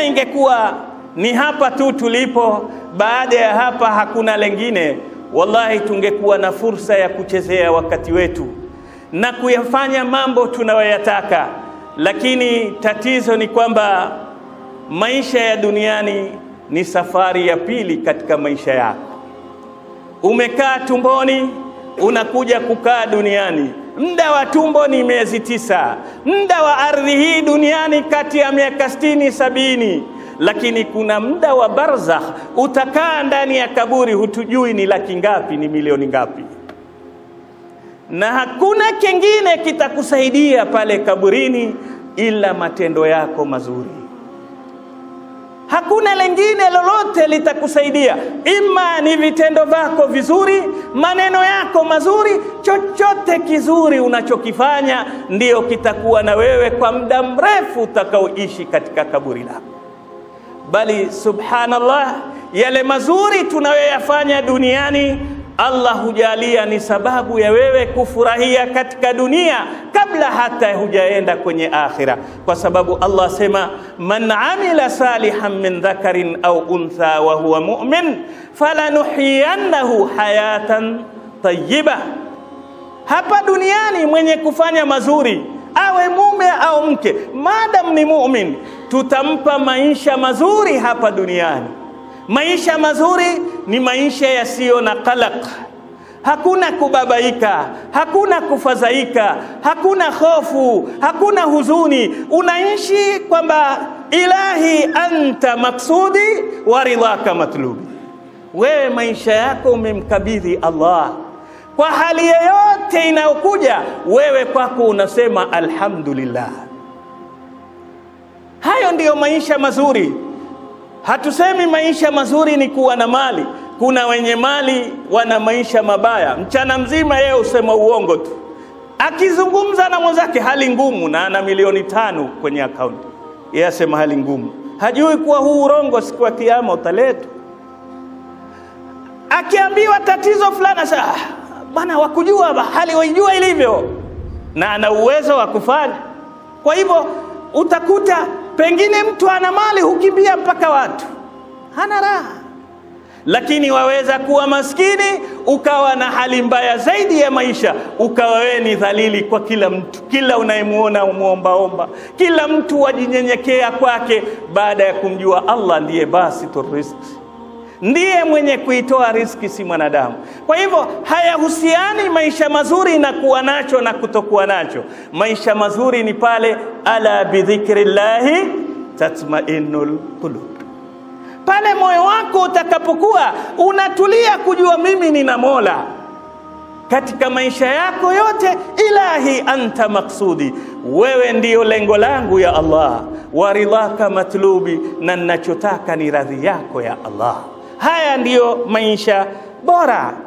ingekuwa ni hapa tu tulipo, baada ya hapa hakuna lengine, wallahi tungekuwa na fursa ya kuchezea wakati wetu na kuyafanya mambo tunayoyataka, lakini tatizo ni kwamba maisha ya duniani ni safari ya pili katika maisha yako. Umekaa tumboni, unakuja kukaa duniani. Muda wa tumbo ni miezi tisa, muda wa ardhi hii duniani kati ya miaka sitini sabini, lakini kuna muda wa barzakh, utakaa ndani ya kaburi, hutujui ni laki ngapi, ni milioni ngapi, na hakuna kingine kitakusaidia pale kaburini ila matendo yako mazuri. Hakuna lengine lolote litakusaidia, ima ni vitendo vyako vizuri, maneno yako mazuri, chochote kizuri unachokifanya ndiyo kitakuwa na wewe kwa muda mrefu utakaoishi katika kaburi lako. Bali subhanallah, yale mazuri tunayoyafanya duniani Allah hujalia ni sababu ya wewe kufurahia katika dunia kabla hata hujaenda kwenye akhira, kwa sababu Allah sema man amila salihan min dhakarin au untha wa huwa mu'min falanuhyiyannahu hayatan tayyiba. Hapa duniani mwenye kufanya mazuri awe mume au mke, madam ni mu'min, tutampa maisha mazuri hapa duniani. Maisha mazuri ni maisha yasiyo na qalaq, hakuna kubabaika, hakuna kufadhaika, hakuna hofu, hakuna huzuni. Unaishi kwamba ilahi anta maksudi wa ridhaka matlubi, wewe maisha yako umemkabidhi Allah kwa hali yoyote inayokuja, wewe kwako unasema alhamdulillah. Hayo ndiyo maisha mazuri. Hatusemi maisha mazuri ni kuwa na mali. Kuna wenye mali wana maisha mabaya, mchana mzima yeye usema uongo tu, akizungumza na mwenzake hali ngumu, na ana milioni tano kwenye akaunti, yeye asema hali ngumu, hajui kuwa huu urongo siku ya Kiyama utaletwa. Akiambiwa tatizo fulani, sasa bwana, wakujua hali waijua ilivyo, na ana uwezo wa kufanya. Kwa hivyo utakuta pengine mtu ana mali hukimbia mpaka watu, hana raha. Lakini waweza kuwa maskini ukawa na hali mbaya zaidi ya maisha, ukawa wewe ni dhalili kwa kila mtu, kila unayemwona umwombaomba, kila mtu wajinyenyekea kwake, baada ya kumjua Allah ndiye basitur rizqi, ndiye mwenye kuitoa riziki, si mwanadamu. Kwa hivyo hayahusiani maisha mazuri na kuwa nacho na kutokuwa nacho. Maisha mazuri ni pale ala bidhikrillahi tatma'innul qulub, pale moyo wako utakapokuwa unatulia kujua mimi nina Mola katika maisha yako yote. Ilahi anta maksudi, wewe ndiyo lengo langu ya Allah, wa ridhaka matlubi, na ninachotaka ni radhi yako ya Allah. Haya ndiyo maisha bora.